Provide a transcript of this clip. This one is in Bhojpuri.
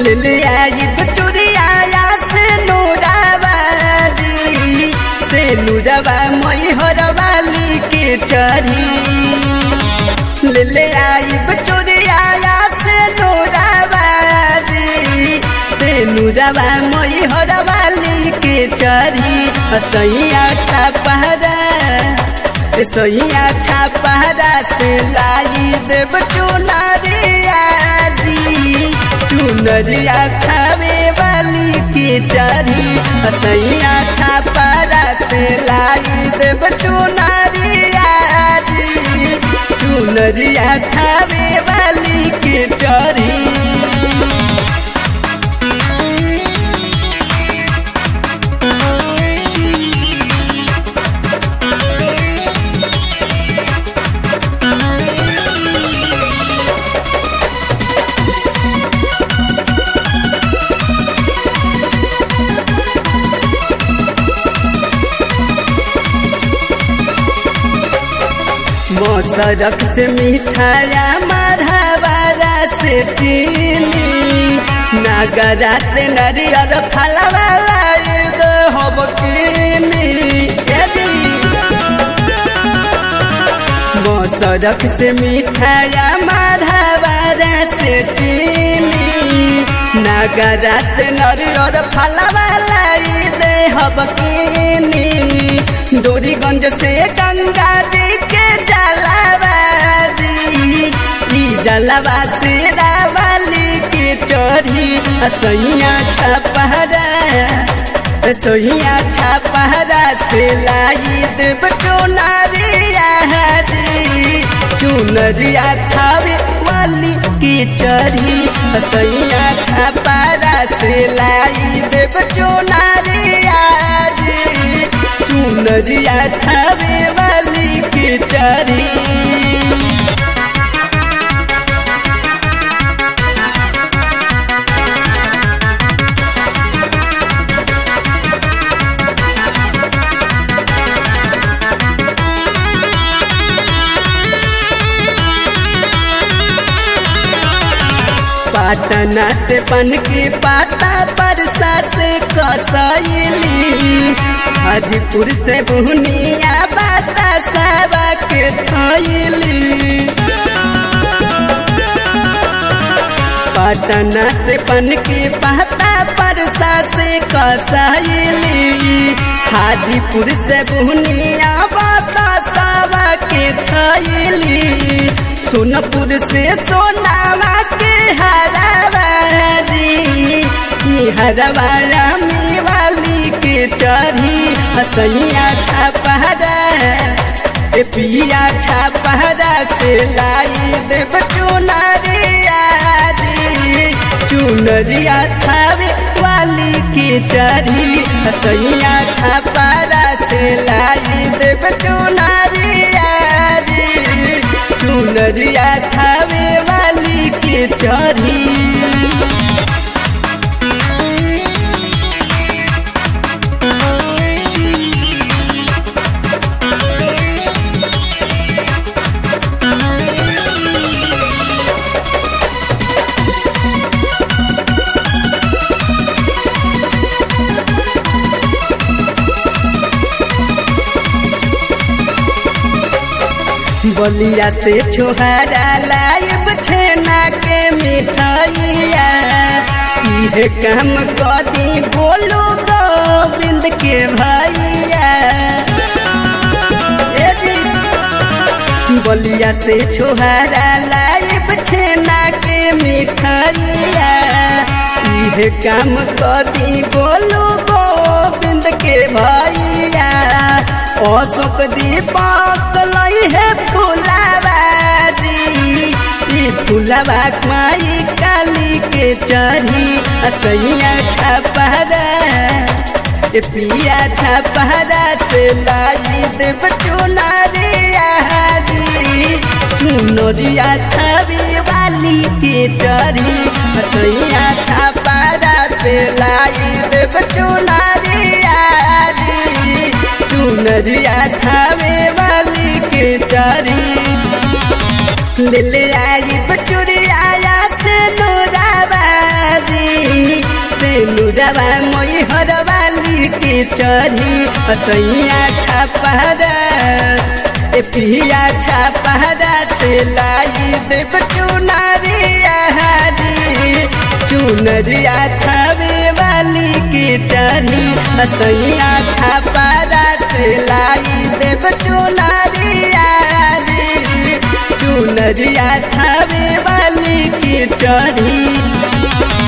ले ले आई बचुरिया से नूराबादी से नूरबा मई हरवाली के चढ़ी ले ले आई बचुरिया से नूराबादी से नूरबा मई हरवाली के चढ़ी सैया छपहरा सैया छपहरा से लाई देव चुनरिया जी चुनरिया खावे वाली के चढ़ी सैया छपहरा से लाई देव चुनरिया जी चुनरिया खावे वाली के चढ़ी मोसरक से मिठाया मरहबारा से चीनी नगरा से नरियर फलवाला हब मोसरक से मिठाया मरहबारा से चीनी नगरा से नरियर फलवाला दे हब डोरीगंज से गंगा जी के जलावादी ई जलवा से रावाली के चढ़ी सैया छपहरा सैया छपहरा से लाई देव चुनरिया जी चुनरिया खावे वाली के चढ़ी सैया छपहरा से लाई देव चुनरिया जी चुनरिया खावे वाली के चढ़ी पटना से बन के पाता परसा से कसैली हाजीपुर से बुहनिया बाता सावा के थैली पटना से बन के पाता परसा से कसैली हाजीपुर से बुहनिया बाता सावा के थैली सोनपुर से सोनावा के हरवारी हरवारा में वाली के चढ़ी हसैया छपहरा ए पिया छपहरा से लाई देव चुनरिया चुनरिया खावे वाली के चढ़ी हसैया छपहरा से लाई देव चुनरिया चुनरिया खावे वाली के चढ़ी बलिया से छोहरा लाइब छेना के मिठाइया इहे काम कदी बोलो गोविंद के भैया बलिया से छोहरा लाइब छेना के मिठाइया इहे काम कदी बोलो गोविंद के भैया अशोक दीपक लई है फुलाबारी ई फुलाबा माई काली के चढ़ी असैया छपहरा ए पिया छपहरा से लाई देव चुनरिया चुनरिया छवि वाली के चढ़ी असैया छपहरा से लाई देव चुनरिया चुनरिया खावे वाली के चारी ले ले आई बचुरिया से नूराबादी जलवा मोई हरवाली के चढ़ी असैया छापहरा ए पिया छापहरा से लाई देव चुनरिया हारी चुनरिया खावे वाली के चढ़ी असैया छापहरा से लाई देव चुनरिया हारी चुनरिया खावे वाली के चढ़ी